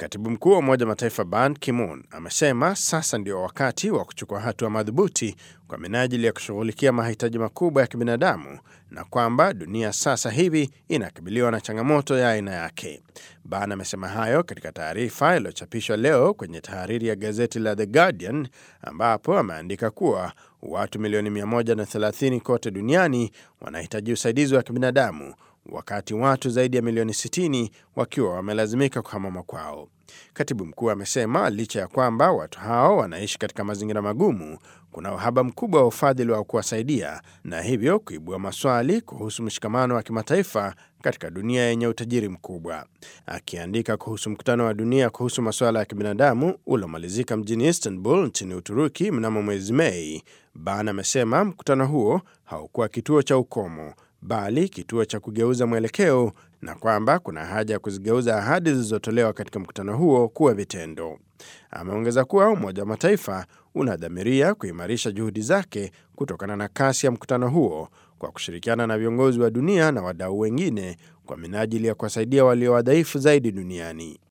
Katibu mkuu wa Umoja wa Mataifa Ban Ki-moon amesema sasa ndio wakati wa kuchukua hatua madhubuti kwa minajili ya kushughulikia mahitaji makubwa ya kibinadamu na kwamba dunia sasa hivi inakabiliwa na changamoto ya aina yake. Ban amesema hayo katika taarifa iliyochapishwa leo kwenye tahariri ya gazeti la The Guardian ambapo ameandika kuwa watu milioni 130 kote duniani wanahitaji usaidizi wa kibinadamu wakati watu zaidi ya milioni 60 wakiwa wamelazimika kuhama makwao. Katibu mkuu amesema licha ya kwamba watu hao wanaishi katika mazingira magumu, kuna uhaba mkubwa wa ufadhili wa kuwasaidia na hivyo kuibua maswali kuhusu mshikamano wa kimataifa katika dunia yenye utajiri mkubwa. Akiandika kuhusu mkutano wa dunia kuhusu masuala ya kibinadamu uliomalizika mjini Istanbul nchini Uturuki mnamo mwezi Mei, Ban amesema mkutano huo haukuwa kituo cha ukomo bali kituo cha kugeuza mwelekeo na kwamba kuna haja ya kuzigeuza ahadi zilizotolewa katika mkutano huo kuwa vitendo. Ameongeza kuwa Umoja wa Mataifa unadhamiria kuimarisha juhudi zake kutokana na kasi ya mkutano huo kwa kushirikiana na viongozi wa dunia na wadau wengine kwa minajili ya kuwasaidia walio wadhaifu zaidi duniani.